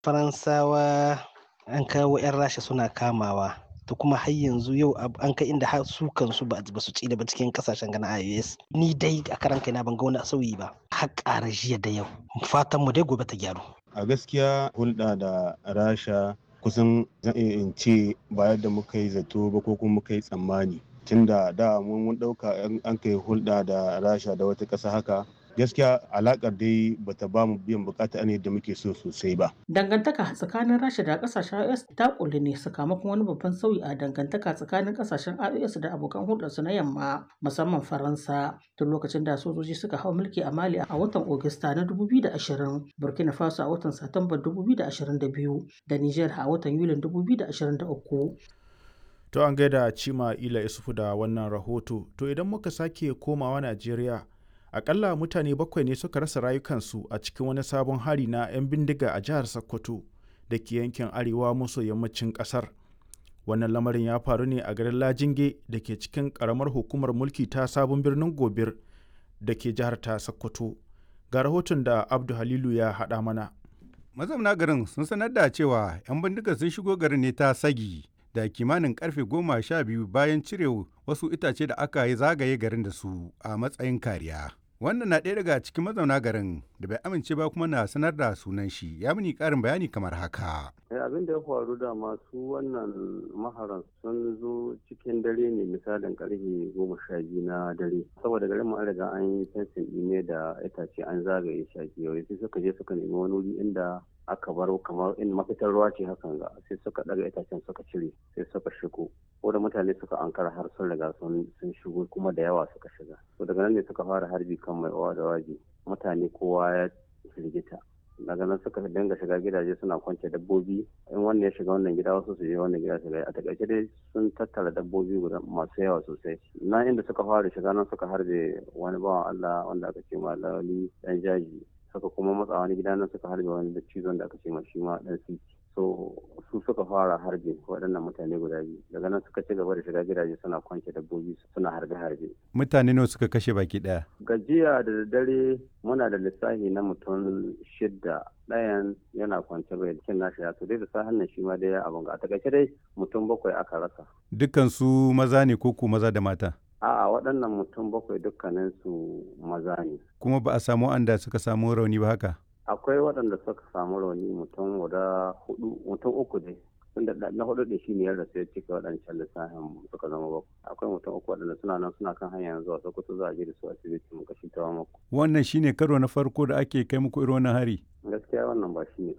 faransawa an kawo 'yan rasha suna kamawa to kuma har yanzu yau an kai inda har su kansu ba su ci da ba cikin kasashen gana ios ni dai a karan kaina ban ga wani sauyi ba har ƙara jiya da yau fatan mu dai gobe ta gyaru a gaskiya hulɗa da rasha kusan zan iya in ce ba yadda muka yi zato ba ko kuma muka yi tsammani tunda da mun ɗauka an kai hulɗa da rasha da wata ƙasa haka gaskiya alakar dai bata ba mu biyan bukata ne da muke so sosai ba. Dangantaka tsakanin Rasha da kasashen IOS ta kulli ne sakamakon wani babban sauyi a dangantaka tsakanin kasashen IOS da abokan hulɗarsu na yamma musamman Faransa tun lokacin da sojoji suka hau mulki a Mali a watan Ogista na 2020, Burkina Faso a watan Satumba 2022 da Niger a watan Yulin 2023. To an gaida Cima Ila Isufu da wannan rahoto, to idan muka sake komawa Najeriya akalla mutane bakwai ne suka rasa rayukansu a cikin wani sabon hari na 'yan bindiga a jihar sokoto da ke yankin arewa maso yammacin kasar wannan lamarin ya faru ne a garin lajinge da ke cikin karamar hukumar mulki ta sabon birnin gobir da ke jihar ta sokoto ga rahoton da abdu halilu ya haɗa mana mazauna garin sun sanar da cewa 'yan bindiga sun shigo garin ne ta sagi da kimanin karfe goma sha biyu bayan cire wasu itace da aka yi zagaye garin da su a matsayin kariya wannan na ɗaya daga cikin mazauna garin da bai amince ba kuma na sanar da sunan shi ya mini ƙarin bayani kamar haka. abin da ya faru da masu wannan maharan sun zo cikin dare ne misalin karfe goma sha biyu na dare saboda garin mu an riga an yi fensin ne da itace an zagaye shaki yau sai suka je suka nemi wani wuri inda aka baro kamar in mafitar ruwa ce hakan ga sai suka daga itacen suka cire sai suka shigo ko da mutane suka ankara har sun riga sun shigo kuma da yawa suka shiga to daga nan ne suka fara harbi kan mai owa da waje mutane kowa ya firgita daga nan suka dinga shiga gidaje suna kwance dabbobi in wannan ya shiga wannan gida wasu su je wannan gida shiga a takaice dai sun tattara dabbobi guda masu yawa sosai na inda suka fara shiga nan suka harbe wani bawan Allah wanda aka ce ma lawali dan jaji suka kuma matsa wani gida nan suka harbe wani da cizon da aka ce ma shi ma dan siti so su suka fara harbe waɗannan mutane guda biyu daga nan suka ci gaba da shiga gidaje suna kwance dabbobi suna harbe harbe mutane nawa suka kashe baki ɗaya gajiya da daddare muna da lissafi na mutum shidda ɗayan yana kwance bai cin nashi ya dai da sahan nan shi ma dai abin ga a takaice dai mutum bakwai aka rasa dukkan su maza ne ko ku maza da mata A'a waɗannan mutum bakwai dukkaninsu maza ne. Kuma ba a samu wanda suka samu rauni ba haka? Akwai waɗanda suka samu rauni mutum guda hudu, mutum uku ne. Tunda na hudu da shi ne ya rasu ya cika waɗancan lissafin suka zama bakwai. Akwai mutum uku waɗanda suna nan suna kan hanyar zuwa Sokoto za a je da su asibiti mu kashi ta mako. Wannan shine karo na farko da ake kai muku irin wannan hari? Gaskiya wannan ba shi ne